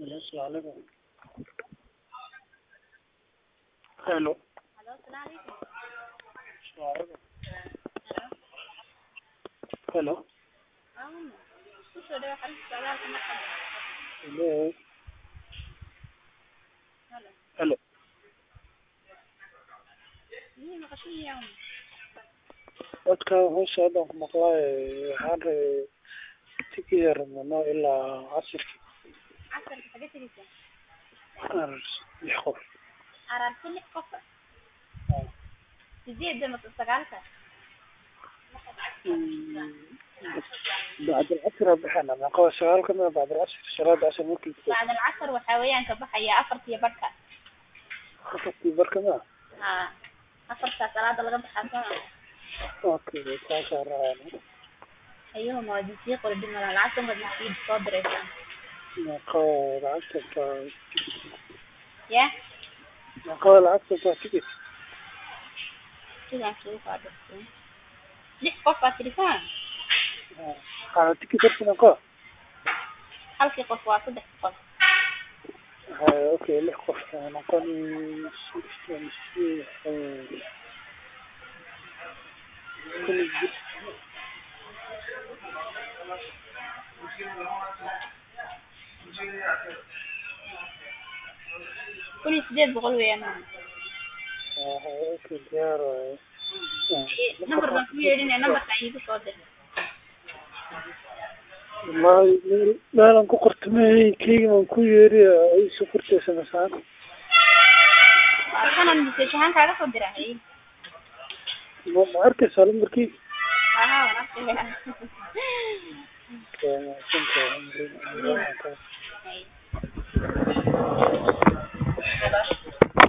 السلام عليكم الو Hello, salaam alaikum. السلام عليكم Hello. الو Um, ku soo dhawaad xarunta socdaalka marka. الو Hello. الو Miyay maqashin yahay? dadka hoos hadaan ku maqlaayo waxaan rabay tigi rabnano ilaa casirki Casarka xagee tegaysaa? lix qof Ararti lix qof. Sideedda mase sagaalka? bacd alcasr aa bixina maqaba sagaal kamida bacd alcasr salaada casr markii Bacd alcasar waxaa weeyaan ka baxaya afartiyo barhka. afartii barkama Haa. Afartaa salaada laga baxaa soo okay saasaa raacana ayuu mawadisii qori dhimala lacagta mawadisii soo diraysaa. maqaba lacagta baa Ya? maqaba lacagta baa tigit Sidaan kugu soo dirtay. Lix qof baa tirisaa? aa tigi darka maqaba Halkii qof waa saddex qof. haya okay lix qof noqon kun iyo sideed boqol weeyaan. okay diyaar waaye number baan ku yeedhinaya numberka iigu soo dir. wallahi meel meelan ku qortamay keyga baan ku yeeri ay soo qortaysa masaan Waa kanan message ahaan kaaga soo diray. ma ma arkaysaa lambarkii Aha, waan arkaya. Okay, ma-